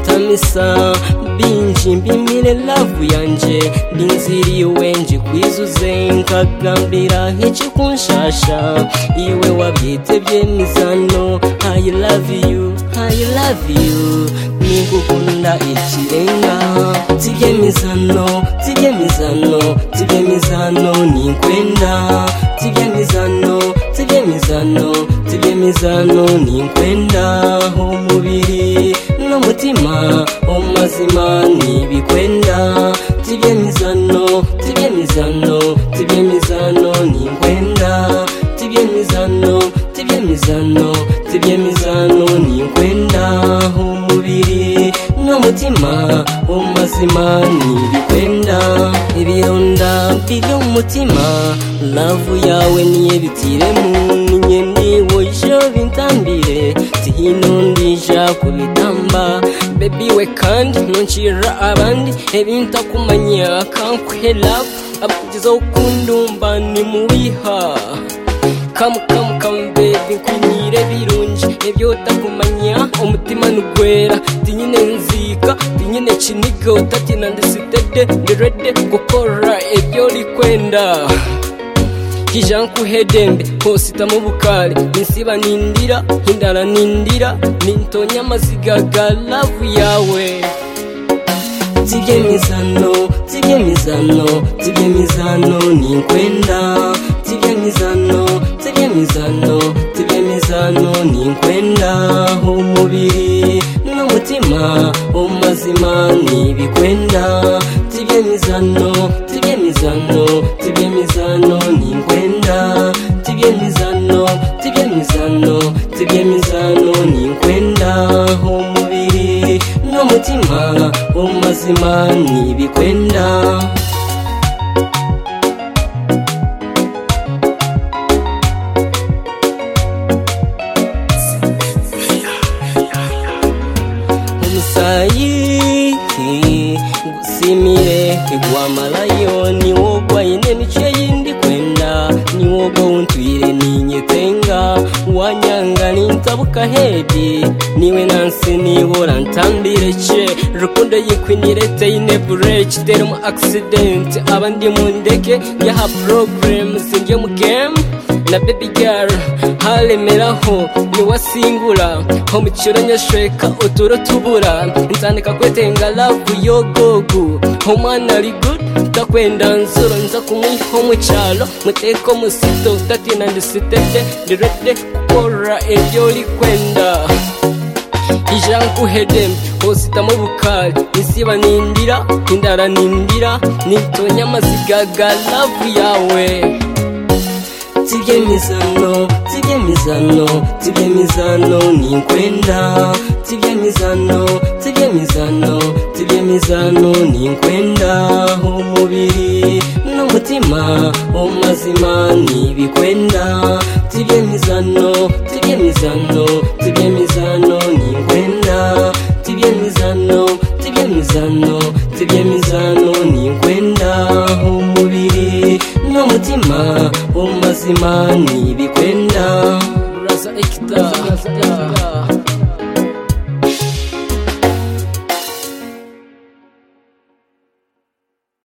mpesa binji mbimire lavu yanje ndinziriwe njikwizuze nkagambira ikikunshasha iwe wabyitebye nizano i love you i love you nikukunda ikirenga tibyemizano tibyemizano tibyemizano ninkwenda tibyemizano tibyemizano tibyemizano ninkwenda umubiri n'umutima umazima nibikwenda tibyemizano tibyemizano tibyemizano ninkwenda tibyemizano tibyemizano tibyemizano ninkwenda umubiri n'umutima umazima nibikwenda ibironda biri umutima lavu yawe niye bitiremu ninye ndiwojo bintambire tihino ndija kubitamba bebi we kandi ntuncira abandi ebintakumanya akankwelavu abakugiza ukundumba nimuwiha kamu kamu kamu bebi nkunyire birungi ebyo utakumanya omutima nugwera tinyine nzika tinyine kiniga utatina ndisitede ndirede gukora ebyo likwenda kija nkuhedembe nkositamu bukali ninsiba nindira hindara nindira nintonya amaziga ga lavu yawe tibyemizano tibyemizano tibyemizano ninkwenda tibyemizano tibyemizano tibyemizano ninkwenda umubiri n'umutima umazima nibikwenda tibyemizano tibyemizano tibyemizano ninkwenda tibyemizano tibyemizano tibyemizano ninkwenda umubiri n'umutima umazima nibikwenda umusayi gusimire igwamalayo niwo gwaine mico yindi kwenda niwo gountwire ninyetenga wanyanga nintabuka hedi niwe nansi nibura ntambire ce rukundo yikwinire teine bureki tere mu akisidenti abandi mu ndeke yaha porogaramu sinjye mu gemu na baby girl haremeraho niwasingura ho mukiro nyashweka uturo tubura nsandika kwetenga lavu yogogu ho mwana ari good ndakwenda nzuro nza kumwiho mu cyaro muteko musito ndatina ndisitete ndirete gukora ibyo likwenda ijankuhedem hositamo bukari nisiba nindira indara nindira nitonya amaziga ga lavu yawe tibyemizano tibyemizano tibyemizano ninkwenda tibyemizano tibyemizano tibyemizano ninkwenda umubiri n'umutima umazima nibikwenda tibyemizano tibyemizano tibyemizano ninkwenda tibyemizano tibyemizano tibyemizano ninkwenda umubiri n'umutima umazima nibikwenda Raza Ekta. Raza Ekta.